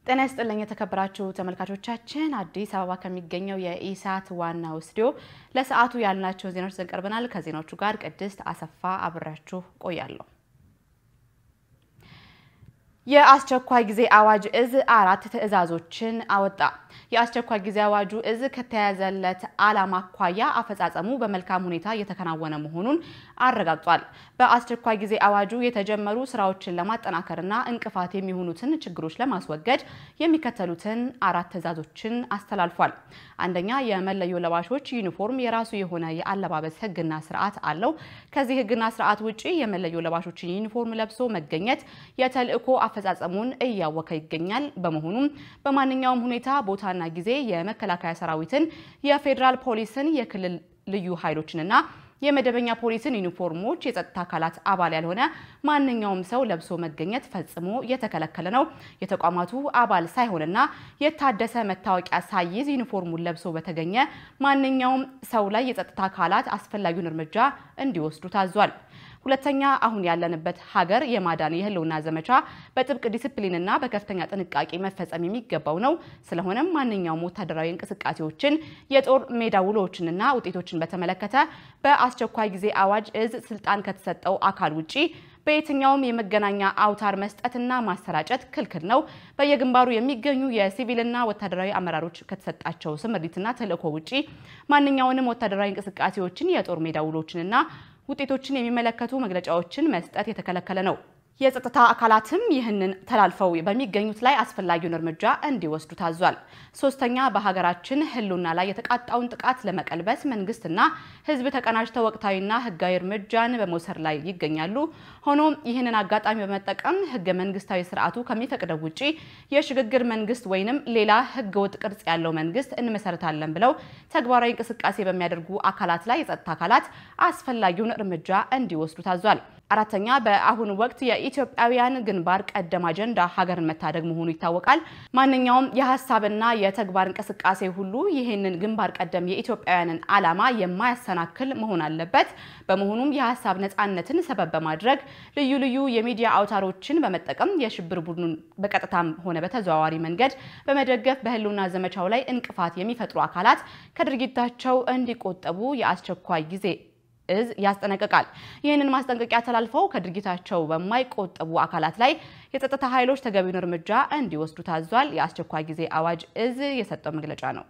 ጤና ይስጥልኝ የተከበራችሁ ተመልካቾቻችን፣ አዲስ አበባ ከሚገኘው የኢሳት ዋናው ስቱዲዮ ለሰዓቱ ያልናቸውን ዜናዎች ይዘን ቀርበናል። ከዜናዎቹ ጋር ቅድስት አሰፋ አብሬያችሁ ቆያለሁ። የአስቸኳይ ጊዜ አዋጅ እዝ አራት ትዕዛዞችን አወጣ። የአስቸኳይ ጊዜ አዋጁ እዝ ከተያዘለት ዓላማ አኳያ አፈጻጸሙ በመልካም ሁኔታ እየተከናወነ መሆኑን አረጋግጧል። በአስቸኳይ ጊዜ አዋጁ የተጀመሩ ስራዎችን ለማጠናከርና እንቅፋት የሚሆኑትን ችግሮች ለማስወገድ የሚከተሉትን አራት ትዕዛዞችን አስተላልፏል። አንደኛ፣ የመለዮ ለባሾች ዩኒፎርም የራሱ የሆነ የአለባበስ ሕግና ስርዓት አለው። ከዚህ ሕግና ስርዓት ውጪ የመለዮ ለባሾችን ዩኒፎርም ለብሶ መገኘት የተልእኮ አፈጻጸሙን እያወከ ይገኛል። በመሆኑም በማንኛውም ሁኔታ ቦታና ጊዜ የመከላከያ ሰራዊትን፣ የፌዴራል ፖሊስን፣ የክልል ልዩ ኃይሎችንና የመደበኛ ፖሊስን ዩኒፎርሞች የጸጥታ አካላት አባል ያልሆነ ማንኛውም ሰው ለብሶ መገኘት ፈጽሞ የተከለከለ ነው። የተቋማቱ አባል ሳይሆንና የታደሰ መታወቂያ ሳይዝ ዩኒፎርሙን ለብሶ በተገኘ ማንኛውም ሰው ላይ የጸጥታ አካላት አስፈላጊውን እርምጃ እንዲወስዱ ታዟል። ሁለተኛ አሁን ያለንበት ሀገር የማዳን የህልውና ዘመቻ በጥብቅ ዲስፕሊንና በከፍተኛ ጥንቃቄ መፈጸም የሚገባው ነው። ስለሆነም ማንኛውም ወታደራዊ እንቅስቃሴዎችን፣ የጦር ሜዳ ውሎዎችንና ውጤቶችን በተመለከተ በአስቸኳይ ጊዜ አዋጅ እዝ ስልጣን ከተሰጠው አካል ውጪ በየትኛውም የመገናኛ አውታር መስጠትና ማሰራጨት ክልክል ነው። በየግንባሩ የሚገኙ የሲቪልና ወታደራዊ አመራሮች ከተሰጣቸው ስምሪትና ተልዕኮ ውጪ ማንኛውንም ወታደራዊ እንቅስቃሴዎችን፣ የጦር ሜዳ ውሎችንና ውጤቶችን የሚመለከቱ መግለጫዎችን መስጠት የተከለከለ ነው። የጸጥታ አካላትም ይህንን ተላልፈው በሚገኙት ላይ አስፈላጊውን እርምጃ እንዲወስዱ ታዟል። ሶስተኛ በሀገራችን ህልውና ላይ የተቃጣውን ጥቃት ለመቀልበስ መንግስትና ህዝብ ተቀናጅተው ወቅታዊና ህጋዊ እርምጃን በመውሰድ ላይ ይገኛሉ። ሆኖም ይህንን አጋጣሚ በመጠቀም ህገ መንግስታዊ ስርዓቱ ከሚፈቅደው ውጪ የሽግግር መንግስት ወይንም ሌላ ህገ ወጥ ቅርጽ ያለው መንግስት እንመሰርታለን ብለው ተግባራዊ እንቅስቃሴ በሚያደርጉ አካላት ላይ የጸጥታ አካላት አስፈላጊውን እርምጃ እንዲወስዱ ታዟል። አራተኛ በአሁኑ ወቅት የኢትዮጵያውያን ግንባር ቀደም አጀንዳ ሀገርን መታደግ መሆኑ ይታወቃል። ማንኛውም የሀሳብና የተግባር እንቅስቃሴ ሁሉ ይህንን ግንባር ቀደም የኢትዮጵያውያንን ዓላማ የማያሰናክል መሆን አለበት። በመሆኑም የሀሳብ ነፃነትን ሰበብ በማድረግ ልዩ ልዩ የሚዲያ አውታሮችን በመጠቀም የሽብር ቡድኑን በቀጥታም ሆነ በተዘዋዋሪ መንገድ በመደገፍ በህልውና ዘመቻው ላይ እንቅፋት የሚፈጥሩ አካላት ከድርጊታቸው እንዲቆጠቡ የአስቸኳይ ጊዜ እዝ ያስጠነቅቃል። ይህንን ማስጠንቀቂያ ተላልፈው ከድርጊታቸው በማይቆጠቡ አካላት ላይ የጸጥታ ኃይሎች ተገቢውን እርምጃ እንዲወስዱ ታዟል። የአስቸኳይ ጊዜ አዋጅ እዝ የሰጠው መግለጫ ነው።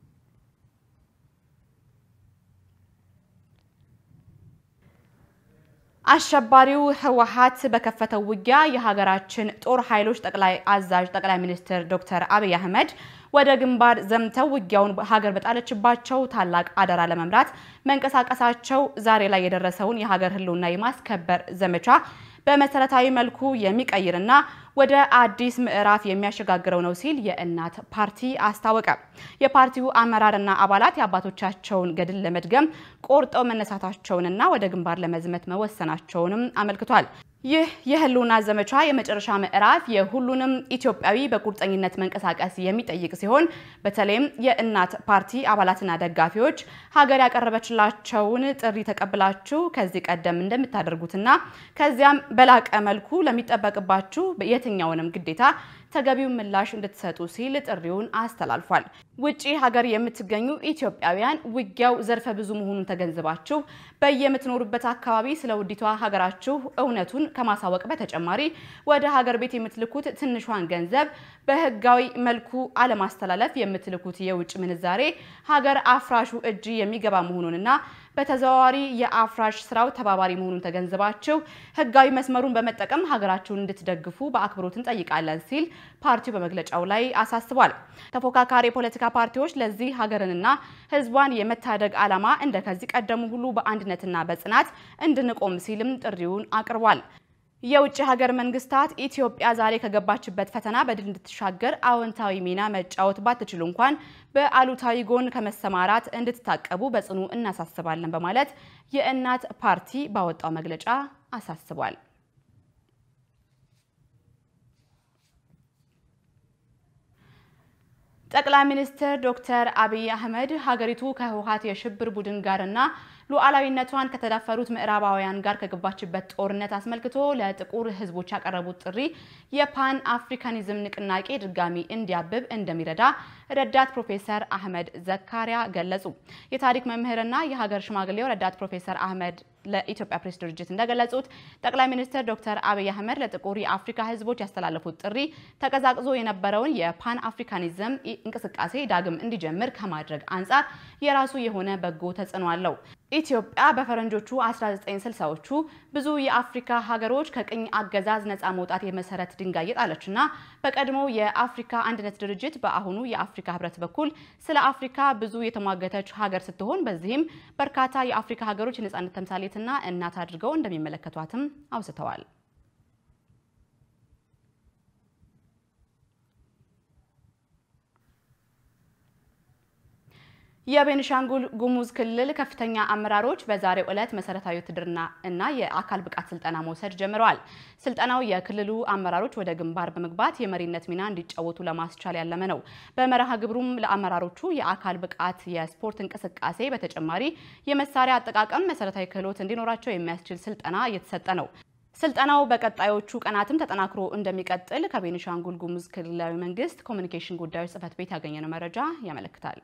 አሸባሪው ህወሓት በከፈተው ውጊያ የሀገራችን ጦር ኃይሎች ጠቅላይ አዛዥ ጠቅላይ ሚኒስትር ዶክተር አብይ አህመድ ወደ ግንባር ዘምተው ውጊያውን ሀገር በጣለችባቸው ታላቅ አደራ ለመምራት መንቀሳቀሳቸው ዛሬ ላይ የደረሰውን የሀገር ህልውና የማስከበር ዘመቻ በመሰረታዊ መልኩ የሚቀይርና ወደ አዲስ ምዕራፍ የሚያሸጋግረው ነው ሲል የእናት ፓርቲ አስታወቀ። የፓርቲው አመራርና አባላት የአባቶቻቸውን ገድል ለመድገም ቆርጠው መነሳታቸውንና ወደ ግንባር ለመዝመት መወሰናቸውንም አመልክቷል። ይህ የህልውና ዘመቻ የመጨረሻ ምዕራፍ የሁሉንም ኢትዮጵያዊ በቁርጠኝነት መንቀሳቀስ የሚጠይቅ ሲሆን በተለይም የእናት ፓርቲ አባላትና ደጋፊዎች ሀገር ያቀረበችላቸውን ጥሪ ተቀብላችሁ ከዚህ ቀደም እንደምታደርጉትና ከዚያም በላቀ መልኩ ለሚጠበቅባችሁ የትኛውንም ግዴታ ተገቢውን ምላሽ እንድትሰጡ ሲል ጥሪውን አስተላልፏል። ውጪ ሀገር የምትገኙ ኢትዮጵያውያን ውጊያው ዘርፈ ብዙ መሆኑን ተገንዝባችሁ በየምትኖሩበት አካባቢ ስለ ውዲቷ ሀገራችሁ እውነቱን ከማሳወቅ በተጨማሪ ወደ ሀገር ቤት የምትልኩት ትንሿን ገንዘብ በህጋዊ መልኩ አለማስተላለፍ የምትልኩት የውጭ ምንዛሬ ሀገር አፍራሹ እጅ የሚገባ መሆኑንና በተዘዋዋሪ የአፍራሽ ስራው ተባባሪ መሆኑን ተገንዝባችሁ ህጋዊ መስመሩን በመጠቀም ሀገራችሁን እንድትደግፉ በአክብሮት እንጠይቃለን ሲል ፓርቲው በመግለጫው ላይ አሳስቧል። ተፎካካሪ የፖለቲካ ፓርቲዎች ለዚህ ሀገርንና ህዝቧን የመታደግ ዓላማ እንደ ከዚህ ቀደሙ ሁሉ በአንድነትና በጽናት እንድንቆም ሲልም ጥሪውን አቅርቧል። የውጭ ሀገር መንግስታት ኢትዮጵያ ዛሬ ከገባችበት ፈተና በድል እንድትሻገር አዎንታዊ ሚና መጫወት ባትችሉ እንኳን በአሉታዊ ጎን ከመሰማራት እንድትታቀቡ በጽኑ እናሳስባለን በማለት የእናት ፓርቲ ባወጣው መግለጫ አሳስቧል። ጠቅላይ ሚኒስትር ዶክተር አብይ አህመድ ሀገሪቱ ከህወሓት የሽብር ቡድን ጋርና ሉዓላዊነቷን ከተዳፈሩት ምዕራባውያን ጋር ከገባችበት ጦርነት አስመልክቶ ለጥቁር ሕዝቦች ያቀረቡት ጥሪ የፓን አፍሪካኒዝም ንቅናቄ ድጋሚ እንዲያብብ እንደሚረዳ ረዳት ፕሮፌሰር አህመድ ዘካሪያ ገለጹ። የታሪክ መምህርና የሀገር ሽማግሌው ረዳት ፕሮፌሰር አህመድ ለኢትዮጵያ ፕሬስ ድርጅት እንደገለጹት ጠቅላይ ሚኒስትር ዶክተር አብይ አህመድ ለጥቁር የአፍሪካ ህዝቦች ያስተላለፉት ጥሪ ተቀዛቅዞ የነበረውን የፓን አፍሪካኒዝም እንቅስቃሴ ዳግም እንዲጀምር ከማድረግ አንጻር የራሱ የሆነ በጎ ተጽዕኖ አለው። ኢትዮጵያ በፈረንጆቹ 1960ዎቹ ብዙ የአፍሪካ ሀገሮች ከቅኝ አገዛዝ ነፃ መውጣት የመሰረት ድንጋይ የጣለችና በቀድሞ የአፍሪካ አንድነት ድርጅት በአሁኑ የአፍሪካ ህብረት በኩል ስለ አፍሪካ ብዙ የተሟገተች ሀገር ስትሆን በዚህም በርካታ የአፍሪካ ሀገሮች የነፃነት ተምሳሌትና እናት አድርገው እንደሚመለከቷትም አውስተዋል። የቤኒሻንጉል ጉሙዝ ክልል ከፍተኛ አመራሮች በዛሬው ዕለት መሰረታዊ ውትድርና እና የአካል ብቃት ስልጠና መውሰድ ጀምረዋል። ስልጠናው የክልሉ አመራሮች ወደ ግንባር በመግባት የመሪነት ሚና እንዲጫወቱ ለማስቻል ያለመ ነው። በመርሃ ግብሩም ለአመራሮቹ የአካል ብቃት የስፖርት እንቅስቃሴ በተጨማሪ የመሳሪያ አጠቃቀም መሰረታዊ ክህሎት እንዲኖራቸው የሚያስችል ስልጠና እየተሰጠ ነው። ስልጠናው በቀጣዮቹ ቀናትም ተጠናክሮ እንደሚቀጥል ከቤኒሻንጉል ጉሙዝ ክልላዊ መንግስት ኮሚኒኬሽን ጉዳዮች ጽህፈት ቤት ያገኘነው መረጃ ያመለክታል።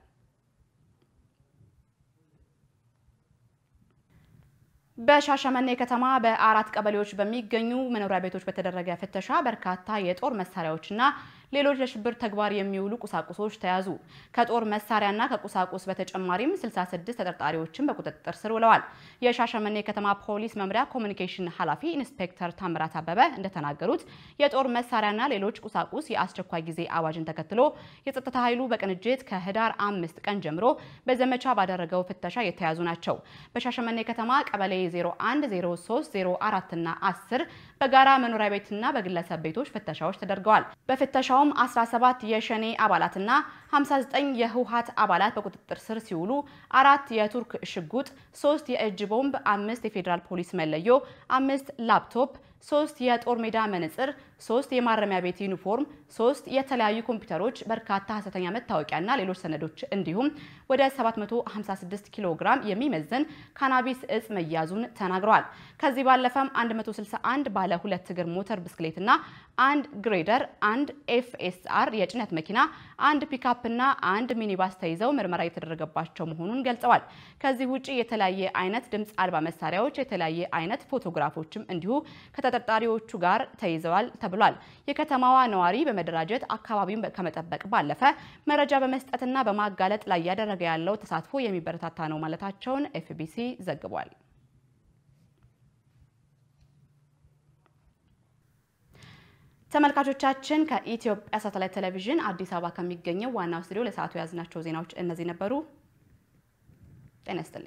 በሻሸመኔ ከተማ በአራት ቀበሌዎች በሚገኙ መኖሪያ ቤቶች በተደረገ ፍተሻ በርካታ የጦር መሳሪያዎችና ሌሎች ለሽብር ተግባር የሚውሉ ቁሳቁሶች ተያዙ። ከጦር መሳሪያና ከቁሳቁስ በተጨማሪም 66 ተጠርጣሪዎችን በቁጥጥር ስር ውለዋል። የሻሸመኔ ከተማ ፖሊስ መምሪያ ኮሚኒኬሽን ኃላፊ ኢንስፔክተር ታምራት አበበ እንደተናገሩት የጦር መሳሪያና ሌሎች ቁሳቁስ የአስቸኳይ ጊዜ አዋጅን ተከትሎ የጸጥታ ኃይሉ በቅንጅት ከህዳር አምስት ቀን ጀምሮ በዘመቻ ባደረገው ፍተሻ የተያዙ ናቸው። በሻሸመኔ ከተማ ቀበሌ 01፣ 03፣ 04 እና 10 በጋራ መኖሪያ ቤትና በግለሰብ ቤቶች ፍተሻዎች ተደርገዋል። በፍተሻውም 17 የሸኔ አባላትና 59 የህወሓት አባላት በቁጥጥር ስር ሲውሉ አራት የቱርክ ሽጉጥ፣ ሶስት የእጅ ቦምብ፣ አምስት የፌዴራል ፖሊስ መለዮ፣ አምስት ላፕቶፕ ሶስት የጦር ሜዳ መነጽር፣ ሶስት የማረሚያ ቤት ዩኒፎርም፣ ሶስት የተለያዩ ኮምፒውተሮች፣ በርካታ ሀሰተኛ መታወቂያና ሌሎች ሰነዶች እንዲሁም ወደ 756 ኪሎ ግራም የሚመዝን ካናቢስ እጽ መያዙን ተናግረዋል። ከዚህ ባለፈም 161 ባለ ሁለት እግር ሞተር ብስክሌትና አንድ ግሬደር፣ አንድ ኤፍኤስአር የጭነት መኪና፣ አንድ ፒካፕና አንድ ሚኒባስ ተይዘው ምርመራ የተደረገባቸው መሆኑን ገልጸዋል። ከዚህ ውጭ የተለያየ አይነት ድምፅ አልባ መሳሪያዎች፣ የተለያየ አይነት ፎቶግራፎችም እንዲሁ ከተጠርጣሪዎቹ ጋር ተይዘዋል ተብሏል። የከተማዋ ነዋሪ በመደራጀት አካባቢውን ከመጠበቅ ባለፈ መረጃ በመስጠትና በማጋለጥ ላይ እያደረገ ያለው ተሳትፎ የሚበረታታ ነው ማለታቸውን ኤፍቢሲ ዘግቧል። ተመልካቾቻችን ከኢትዮጵያ ሳተላይት ቴሌቪዥን አዲስ አበባ ከሚገኘው ዋናው ስቱዲዮ ለሰዓቱ የያዝናቸው ዜናዎች እነዚህ ነበሩ። ጤና ይስጥልኝ።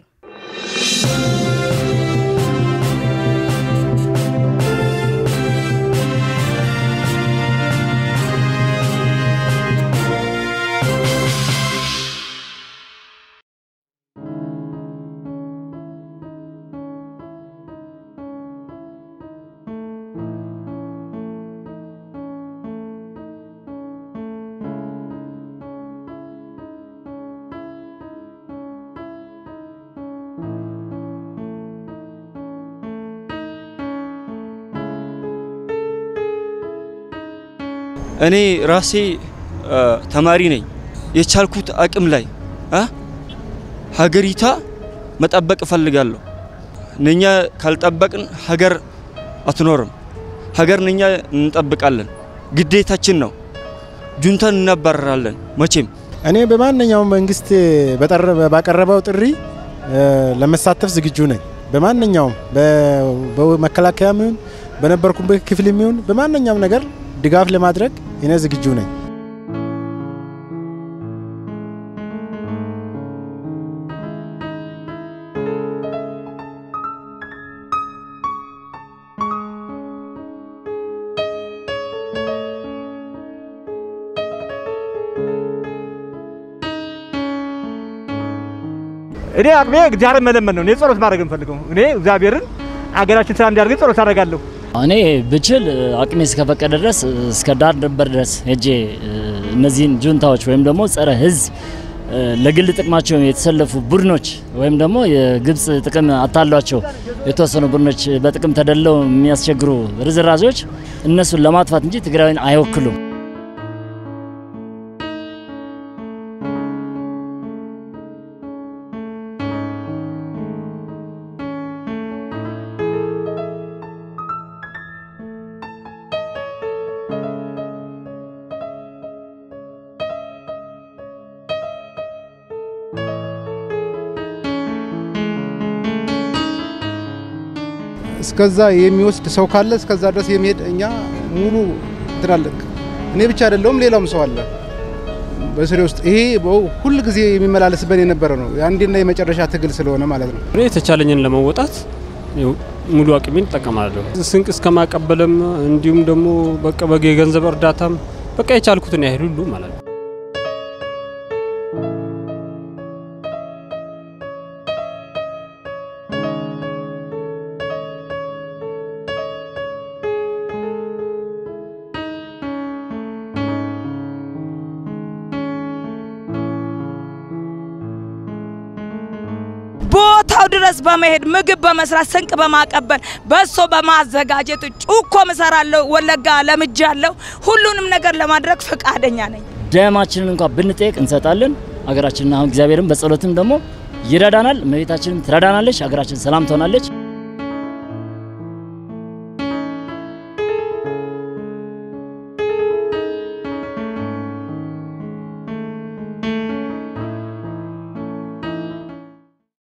እኔ ራሴ ተማሪ ነኝ። የቻልኩት አቅም ላይ ሀገሪቷ መጠበቅ እፈልጋለሁ። እኛ ካልጠበቅን ሀገር አትኖርም። ሀገር እኛ እንጠብቃለን፣ ግዴታችን ነው። ጁንታን እናባረራለን መቼም። እኔ በማንኛውም መንግስት ባቀረበው ጥሪ ለመሳተፍ ዝግጁ ነኝ። በማንኛውም በመከላከያ ይሁን በነበርኩበት ክፍል ይሁን በማንኛውም ነገር ድጋፍ ለማድረግ እኔ ዝግጁ ነኝ። እኔ አቅሜ እግዚአብሔርን መለመን ነው። እኔ ጸሎት ማድረግ እንፈልገው እኔ እግዚአብሔርን አገራችን ሰላም እንዲያደርግ ጸሎት አደርጋለሁ። እኔ ብችል አቅሜ እስከፈቀደ ድረስ እስከ ዳር ድንበር ድረስ ሄጄ እነዚህን ጁንታዎች ወይም ደግሞ ጸረ ሕዝብ ለግል ጥቅማቸው የተሰለፉ ቡድኖች ወይም ደግሞ የግብጽ ጥቅም አታሏቸው የተወሰኑ ቡድኖች በጥቅም ተደለው የሚያስቸግሩ ርዝራዦች እነሱን ለማጥፋት እንጂ ትግራይን አይወክሉም። እስከዛ የሚወስድ ሰው ካለ እስከዛ ድረስ የሚሄድ እኛ ሙሉ ትላልቅ እኔ ብቻ አይደለሁም፣ ሌላውም ሰው አለ በስሬ ውስጥ ይሄ ሁል ጊዜ የሚመላለስበት የነበረ ነው። የአንዴና የመጨረሻ ትግል ስለሆነ ማለት ነው። እኔ የተቻለኝን ለመወጣት ሙሉ አቅሜን እጠቀማለሁ። ስንቅ እስከ ማቀበልም እንዲሁም ደግሞ በቃ በገ የገንዘብ እርዳታም በቃ የቻልኩትን ያህል ሁሉ ማለት ነው። ቦታው ድረስ በመሄድ ምግብ በመስራት ስንቅ በማቀበል በሶ በማዘጋጀት ጩኮ ምሰራለሁ። ወለጋ ለምጃለሁ። ሁሉንም ነገር ለማድረግ ፈቃደኛ ነኝ። ደማችንን እንኳን ብንጠየቅ እንሰጣለን። ሀገራችንን አሁን እግዚአብሔርም በጸሎትም ደግሞ ይረዳናል። እመቤታችንም ትረዳናለች። ሀገራችን ሰላም ትሆናለች።